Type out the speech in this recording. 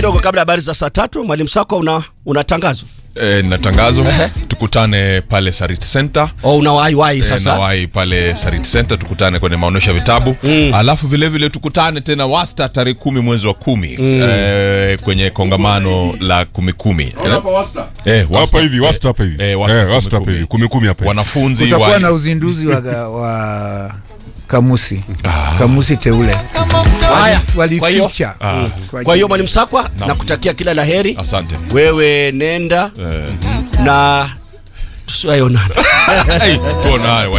kidogo kabla ya habari za saa tatu mwalimu sako una, una tangazo E, na tangazo tukutane pale Sarit Center o una waiwai e, sasa nawai pale Sarit Center tukutane kwenye maonyesho ya vitabu mm. alafu vilevile vile tukutane tena wasta tarehe kumi mwezi wa kumi mm. e, kwenye kongamano la kumi kumi eh, wasta. hapa hivi wasta hapa hivi Eh, wasta Eh, kumi wasta hapa kumi. hivi kumi kumi hapa hivi. wanafunzi kutakuwa wa, na uzinduzi wa, ga- wa kamusi kamusi teule haya kwa hiyo walificha kwa hiyo mwalimu sakwa nakutakia kila la heri asante wewe nenda Eh, na tusiwaionana hey, tuonane